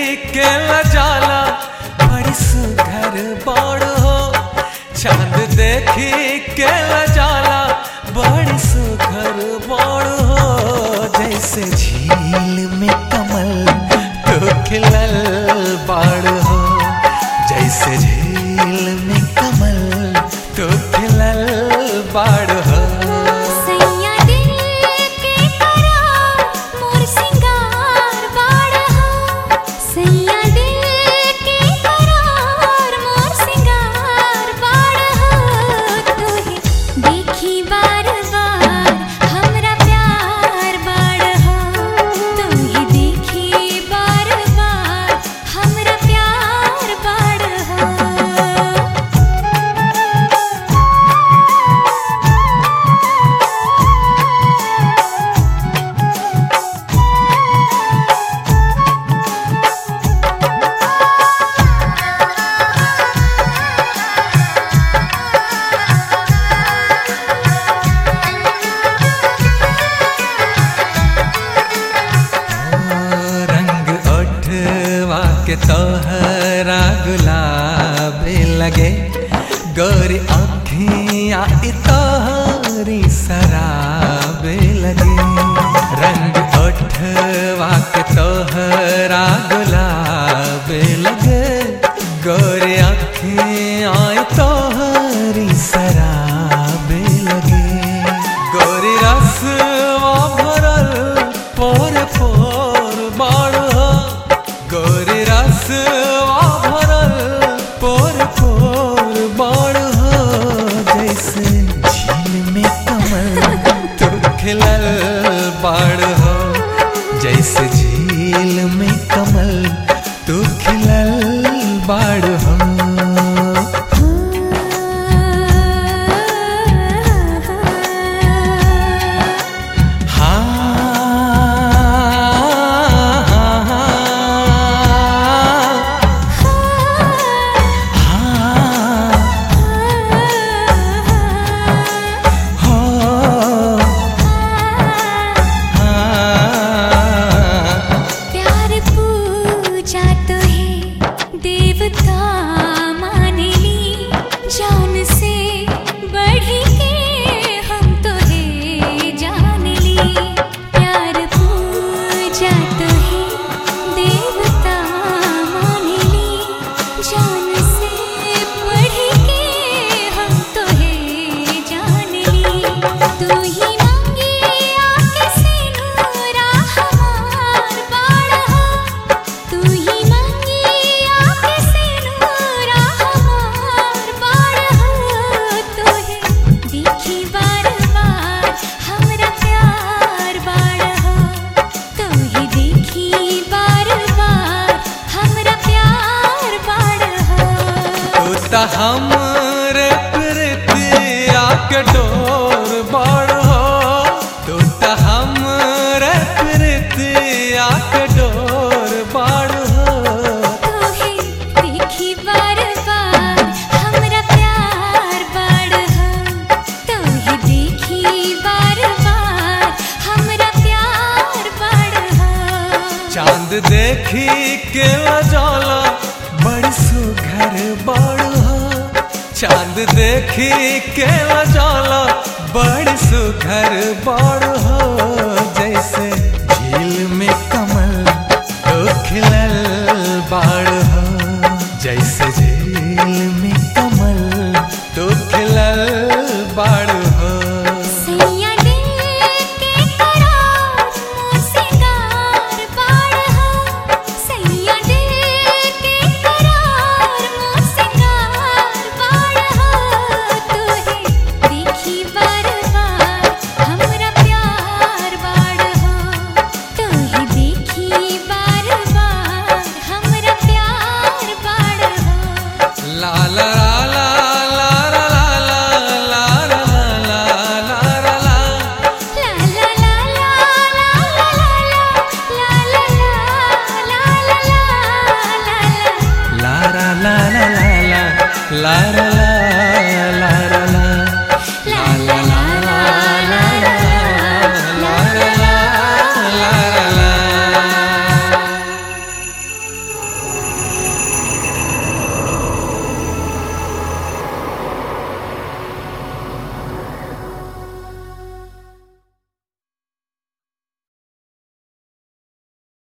देखी के लजाला बड़ी सुघर बाड़ हो चांद देखी के लजाला बड़ी सुघर बाड़ हो जैसे झील में कमल तो खिलल बाड़ हो जैसे झील में कमल तो खिलल बाड़ हो सैया दिल के करार मोर सिंगार बाड़ हो सैया दिल के करार मोर सिंगार बाड़ हो तोहे देखी बार बार हमरा प्यार बाड़ हो तोहे देखी बार बार हमरा प्यार बाड़ हो रंग ओठवा के तोहरा गुलाब लगे गोरी अखियाँ ई तोहरी शराब लगे रंग ओठवा के तोहरा गुलाब लगे गोरी अखियाँ ई तोहरी शराब लगे गोरी रसवा भरल पोर पोर बाड़ हो गोरी रसवा भरल पोर पोर बाड़ हो जैसे झील में कमल तो खिलल बाड़ हो जैसे झील में कमल तो खिलल बाड़ हो प्यार पूजा तो है देवता मान ली जान से बढ़ के हम तो है जान ली प्यार पूजा तो है देवता मान ली जान से बढ़ के हम तो है जान ली तू ही मांगी आके सिनुरा हमार बाड़ा तू ही मांगी आके सिनुरा हमार बाड़ा तो है देखी बार बार हमरा प्यार बाड़ा तो ही देखी बार बार हमरा प्यार बाड़ा तू त हमरे प्रीतिया के डोर बड़ हो तू त हमरे प्रीतिया के डोर बड़ हो तोहे देखी बार बार हमरा प्यार बाड़ हो तोहे देखी बार बार हमरा प्यार बाड़ हो चांद देखी के जाला बड़ी सुघर बड़ हो चांद देखी के जाला बड़ी सुघर बड़ हो जैसे झील में कमल तो खिलल बाड़ हो जैसे झील